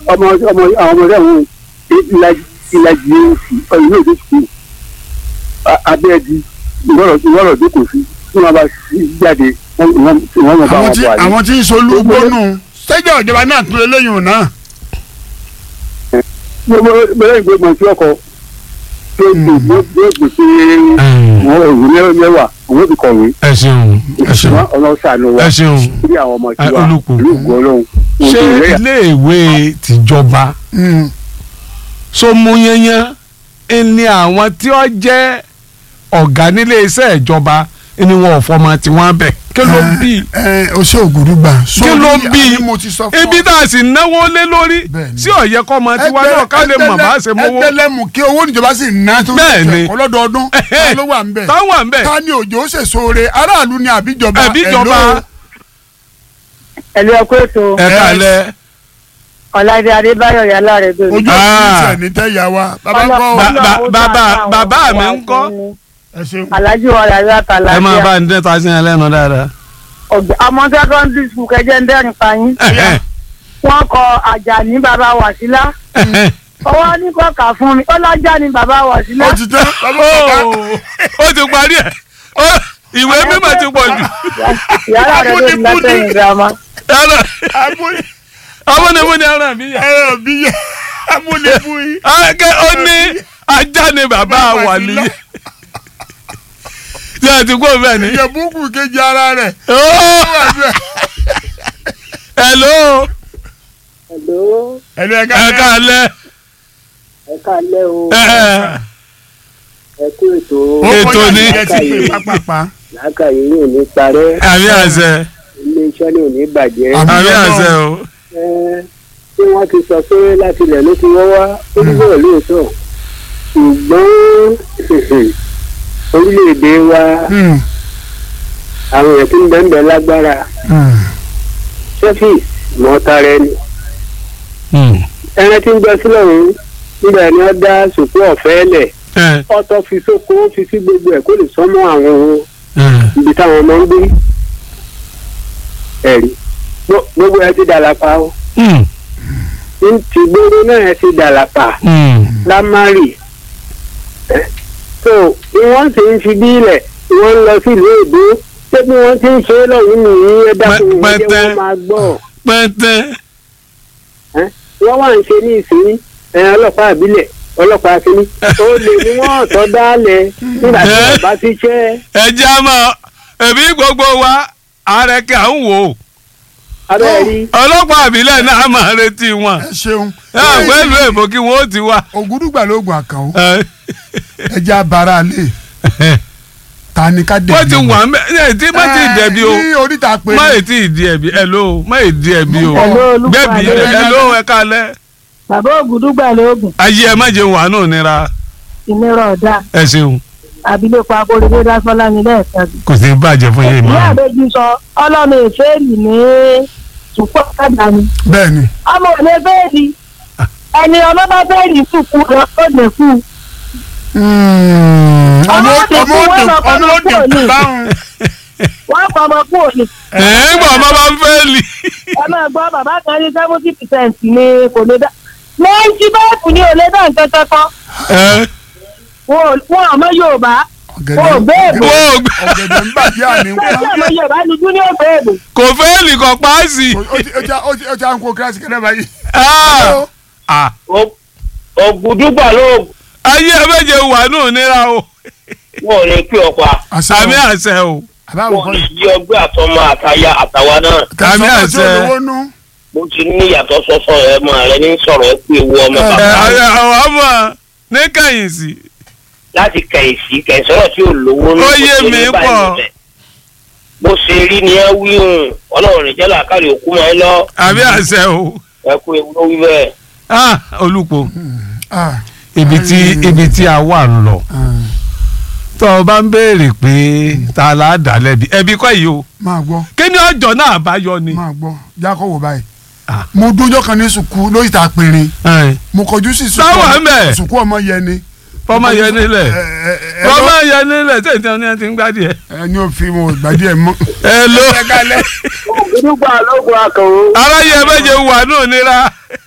ọmọ ọmọ àwọn ọmọdé àwọn ìlàjì ìlàjì oṣù ọyìn náà oṣù abẹ́ẹ̀dì ìwọ́rọ̀ jókòó sí tí wọ́n bá sí jáde wọ́n wọ́n mọ̀ bá àwọn wọn tí bọ̀ àyè. àwọn tí ń solú gbónú sẹ́jọ́ ìjọba náà tún eléyìí náà. gbogbo bẹ́ẹ̀ gbé mọ̀ sí ọkọ̀ tó gbé yóò gbé pé wọ́n òwú mẹ́wàá òun ti kọ̀wé ẹ ṣeun ẹ ṣeun ṣùgbọ́n ọ̀nà ṣàánú wa ẹ ṣeun bí àwọn ọmọ Ẹ, tiwa Olúkò. ìlú ògùn ọlọ́run ṣé ògùn rẹ̀ iléèwé tìjọba Mm. so mú yẹnyẹn ni àwọn tí ó jẹ́ ọ̀gá nílé iṣẹ́ ìjọba ni wọn ò fọmọ tiwọn bẹ̀ kí ló bí ẹ o ṣe ògùdùgbà. kí ló bí àní mo ti sọ fún ọ. ibi tá a sì náwó lé lórí Bẹ́ẹ̀ni. sí ọ̀yẹ́ kọ́ ọmọ tiwa náà ká lè mọ̀ bá a ṣe mówó ẹgbẹ́lẹ́mù kí owó níjọba sì ná tó Bẹ́ẹ̀ni. ẹ̀kọ́ lọ́dọọdún ta ló wà ń bẹ̀. táwọn à ń bẹ̀ ta ni òjò ṣèṣo re aráàlú ni àbíjọba àbíjọba Hello. ẹ̀lú ẹ̀kọ́ ètò ẹ̀ka lẹ̀ ọ̀làdé adébáyọ̀ yálà rẹ̀ dòní. ojú Ah. òkú tẹ̀ ní tẹ́yà wa bàbá ń kọ́ Ba- ba- bàbá- bàbá mi ń kọ́? ẹ ṣeun. alájú wa rà yóò àtàlà ẹ máa bá ń dẹ́ta sí ẹ lẹ́nu dáadáa. ọmọ secondary school kẹjẹ ń dẹ́rìn fàyín Ẹ̀hẹ́, wọ́n kọ àjàní bàbá wàsílà ẹ̀hẹ́. ọwọ́ ní kọ́kà fún mi ó lájà ní bàbá wàsílà. ó ti tán bàbá bàbá Ó, ó ti parí ẹ̀ Ó, ìwé mímọ̀ ti pọ̀ jù yàrá rẹ̀ ló ń látẹ̀yìn girama. Yálà, amúlé amúnimúni ara mi yà. ẹ̀rọ bí yẹ amúlé fún yín. Akẹ́ ó ní ajá ni bàbá Bàbá wà sí níyì. lọ. Ṣé ẹ ti kó bẹ́ẹ̀ ni? ìjẹ̀bùkù kejì ara rẹ̀ Ó, ó wà bẹ́ẹ̀. Hello, Hello, ẹ̀lú ẹ̀ka ẹ káalẹ́. ẹ káalẹ́ o Ẹ, ẹ kú ètò ó Ètò kọjá ni. ìjẹ́ ti pè pápápá. làákàyè yóò ní parẹ́ Àmì àṣẹ, iléeṣẹ́ ní ò ní bàjẹ́ Àmì àmì Ọlọ́run. àṣẹ o. Ẹ, tí wọ́n ti sọ pé láti ilẹ̀ ló ti wọ́ wá ó ní bẹ́ẹ̀ lóòótọ́ ṣùgbọ́n orílẹ̀-èdè wa Hmm, àwọn èèyàn tí ń bẹ́ẹ̀ bẹ́ẹ̀ lágbára hmm. ṣẹ́fì mọ́tara ẹni Hmm. ẹran tí ń gbọ́ sílẹ̀ ọ̀hún nígbà ni wọ́n dá sùkú ọ̀fẹ́ lẹ̀ Ẹ, ọ̀tọ̀ fi sóko ó fi sí gbogbo ẹ̀ kó lè sọ́mọ́ àwọn ẹ. ibi táwọn ọmọ ń gbé ẹ̀rí Gbo- gbogbo ẹ ti dàlàpà o Hmm. ní ti gbogbo náà ẹ ti dàlàpà Hmm. lámárì ẹ so bí wọ́n ti ń fi bí ilẹ̀ wọ́n ń lọ sí ìlú èdè ṣé bí wọ́n ti ń ṣe é lọ́yìn nìyí ẹ dákun ẹ jẹ́ Pẹ́pẹ́tẹ́. wọ́n máa gbọ́ Pẹ́ntẹ́. wọ́n wà ń ṣe ní ìsinyìí ẹ ọlọ́pàá àbílẹ̀ ọlọ́pàá akíní ó lè ní wọ́n ọ̀tọ̀ dálẹ̀ nígbà tí Ẹ́. wọ́n bá ti ṣẹ́ Ẹ jẹ́ àmọ́ ẹ̀bí gbogbo wa ààrẹ kí à ń wò ó. abẹ́rẹ́ ọlọ́pàá àbílẹ̀ náà máa retí wọn. ẹ ṣeun. náà pẹ̀lú èbó kí wọ́n ó ti wá. ògúdùgbà lóògùn àkànó Ẹ, ẹja bara lè ta ni ká dẹ̀ wọ́n ti wà ń bẹ́ ẹ tí má ti dẹ̀bi o ní oríta pé má ì tí ì di ẹ̀bi ẹ ló má ì di ẹ̀bi o Hello, Olúfà gbẹ̀bí Adéyẹmí. ẹ ló ẹ kalẹ̀ bàbá ògùdúgbà lóògùn ayé ẹ má jẹun wà náà nira ìnira ọ̀dà ẹ ṣeun abilékọ akóredé dásọ́lá ní lẹ́ẹ̀kan sí. kò sí bàjẹ́ fún yín ìyá mọ́. àbẹ́jì sọ ọlọ́run èféèlì ní sùpọ̀ ọ̀dà ni bẹ́ẹ̀ ni ọmọ ò lè fẹ́ẹ̀lì ẹni ọlọ́ba fẹ́ẹ̀lì sùkú rẹ̀ ó lè kú. ọmọ Ọmọ ọmọ òdì òdì fún ọmọ wọn òdì lọ kọ́ báwọn. wọ́n kọ́ ọmọ kú òní. ẹ ń gbọ́ ọmọ bá ń fẹ́ lì. ẹ máa gbọ́ bàbá kan ní seventy percent ni kò lè dá. ninety five ni ò lè dá nǹkan kankan. ẹ wọn ò- wọn àmọ́ Yorùbá wọn ò béèbò. wọ́n ò gbé ọ̀gẹ̀dẹ̀ ń bàjẹ́ àní sẹ́yìn àmọ́ Yorùbá ni junior béèbò. kò fẹ́ lì kọ́ páàsì. ó ti à ń kó kíláàsì kẹ́lẹ́ báyìí. Ah, ah, ògùdúgbà ló ayé ẹ má jẹun wà náà nira o wọn ò lè pè ọ pa àmì àṣẹ o àbáwò wọn ò kọ́ lè jí ọgbẹ́ àtọmọ àtàyà àtàwa náà àmì kẹsàn-án àṣẹ. tí olówó nú. mo ti ní ìyàtọ̀ sọ́sọ́ rẹ mọ́ rẹ ní sọ̀rọ̀ ẹ pé ewu ọmọ Ẹ, ẹ bàbá ẹ, àwọn ọmọ ní kẹ̀yìn sí. láti kẹ̀yìsí kẹ̀sọ́rọ̀ tí ò lówó ní Ó kò yé sí ní mi báyìí pọ̀. níbẹ̀. bó ṣe rí ni ẹ wí hùn ọlọ́run rẹ̀ jẹ́ làákàrí òkú máa ń lọ àmì àṣẹ o ẹ kú ewu ló wí bẹ́ẹ̀. Ah, olùpọ̀ Ah, ibi tí ibi tí a wà ń lọ ah, tó o bá ń béèrè pé ta la dà lẹ́bi ẹbí kọ́ yìí o máa gbọ́ kí ni ọjọ́ náà bá yọ ni. máa gbọ́ jákòwò báyìí. Ah. mo dúnjọ́ kan ní sùkú lórí ìta péré Ẹ, mo kọjú sí sùkú Táwa ń bẹ̀. sùkú ọmọ yẹn ni. fọmọ yẹn nílẹ̀ ẹ ẹ ẹ fọmọ lọ- yẹn nílẹ̀ tí ètò ẹni ti ń gbádìí ẹ. ẹ ní òfin mo gbàdí ẹ mọ. ẹ ló ògùdúgbà lóògùn akọ̀wé aráyé ẹ méje wà náà nira